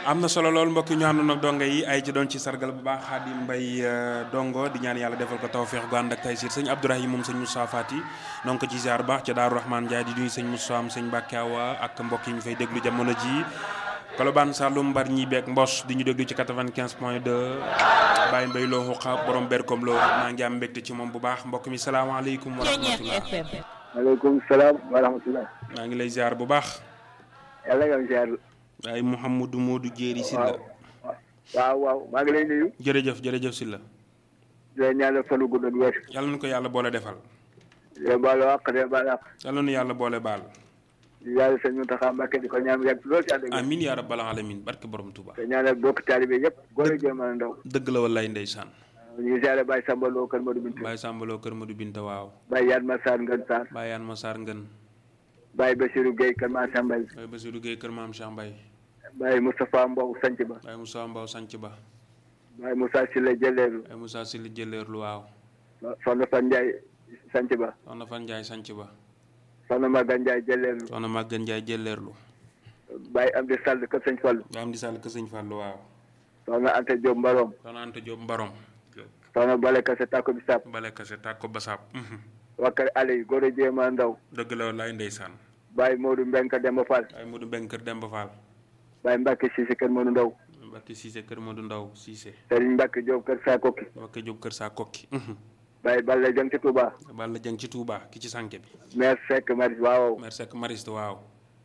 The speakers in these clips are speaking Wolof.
am na solo lool mbokki ñu àndoon ak dongo yi ay ci doon ci sargal bu baax Xaadim Mbay dongo di ñaan yàlla defal ko tawféex gu ànd ak taysiir sëñ Abdourahim moom sëñ Moussa Fati donc ci ziar baax ca Daaru Rahman Ndiaye di nuyu sëñ Moussa am sëñ Mbàkke Awa ak mbokk yi ñu fay déglu jamono ji Kolobaan Saloum Mbar ñi beeg Mbos di ñu déglu ci 95 point 2 Baye Mbay loo xuqa borom berkom loo maa ngi am mbégte ci moom bu baax mbokk mi salaamaaleykum wa rahmatullah maaleykum salaam wa rahmatullah maa ngi lay ziar bu baax yàlla nga ziar waaye Mouhamadou Modou Jéeri Silla waaw waaw maa ngi lay nuyu jërëjëf jërëjëf Silla di la ñaanal fanu gudd ak wér yàlla na ko yàlla boole defal de baalu àq de baalu àq yàlla na yàlla boole baal di yàlla sëñ Muntaxa Mbàkke di ko ñaan yàgg lool ci ànd ak amin yaa rabbal alamin barke borom Tuuba te ñaanal bokk taalibe yëpp góor ak jigéen mën a ndaw dëgg la wallaay ndeysaan ñu ngi ziare Baye Samba Lo kër Modou Binta Baye Sambaloo kër Madou Binta waaw Baye Yaan Massar Ngën Sarr Baye Yaan Massar Ngën Baye Bassirou Gueye kër Massa Mbaye Baye Bassirou Gueye kër Maam Cheikh Mbaye Baye Moustapha Mbow Sanc Ba Baye Moussa Mbaw Sanc Ba Baye Moussa Silla Jëleelu Baye Moussa Sili Jëleerlu waaw Soxna Fan Ndiaye Sanc Ba soxna Fan Ndiaye Sanc Ba Soxna Maga Ndiaye Jëleelu soxna Maguette Ndiaye Jëleerlu Baye Amdi Sall kër Sëñ Fallu Baye Amdi Sall kër Sëñ Fallu waaw Soxna Anta Diop Mbarom soxna Anta Diop Mbarom Soxna Bale Kase Tako Bisap bale kase tàkk ko basaab waa kër Aliou góor ak jigéen mën a ndaw dëgg la wallaay ndeysaan Baye Modou Mbenka Demba Fall Baye Modou Mbeng kër Demba Fall Baye Mbacke Cissé kër Modou Ndaw Mbacke Cissé kër Modou Ndaw Cissé Serigne Mbacke Diop kër Sakoki Mbacke Diop kër saa kokki Baye Balla Jeng ci Touba Balla Jeng ci Touba ki ci sànke bi maire Seck Maris waaw merci ak Mariste waaw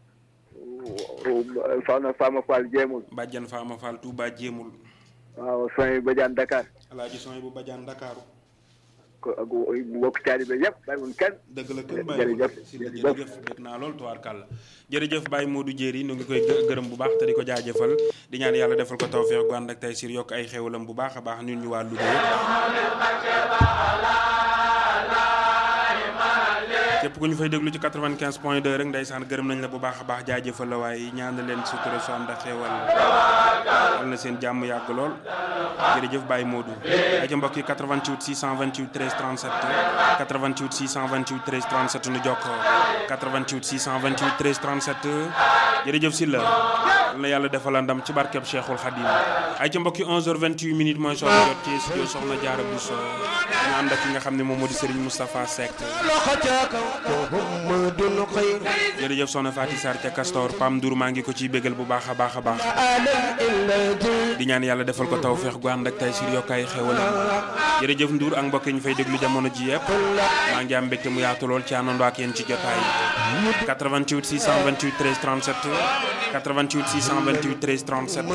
Soxna Fama Fall jéemul Bàjjan Faama Fall Touba jéemul waaw soñ Badiane Dakar alaaji son bu bajaan Dakaaru ko ak mbokk taalibe yëpp bàyyi mun kenn dëgg la kenn bàyyi jërëjëf si la jërëjëf dégg naa loolu tubaarkàlla jërëjëf Baye Modou Jéeri nu ngi koy gë- gërëm bu baax te di ko jaajëfal di ñaan yàlla defal ko tawfeex gu ànd ak tey sir yokk ay xéwalam bu baax a baax ñun ñu waa Louga yëpp képp ku ñu fay déglu ci 95 point 2 rek ndeysaan gërëm nañ la bu baax a baax jaajëfal la waaye ñaan leen sutura su ànd ak xéwal yal na seen jàmm yàgg lool jërëjëf Baye Modou ay ca mbokk yi 88 628 13 37 88 628 13 37 nu jokkoo 88 628 13 37 jërëjëf Silla yal na yàlla defal la ndam ci barkeb Cheikhul Khadim ay ca mbokk yi 11h28 minutes mooy soxna jot ci studio soxna Diarra Bousso ñu ànd ak ki nga xam ne moom moo di Serigne Moustapha Seck jërëjëf soxna Faty Sarr ca Castor Pam Ndour maa ngi ko ciy bégal bu baax a baax a baax di ñaan yàlla defal ko tawfeex gu ànd ak tay sir yokkaay xewalam jërëjëf Ndour ak mbokk yi ñu fay déglu jamono ji yëpp maa ngi am mbégte mu yaatu lool ci àndandoo ak yéen ci jotaay 88 628 13 37 88 628 13 37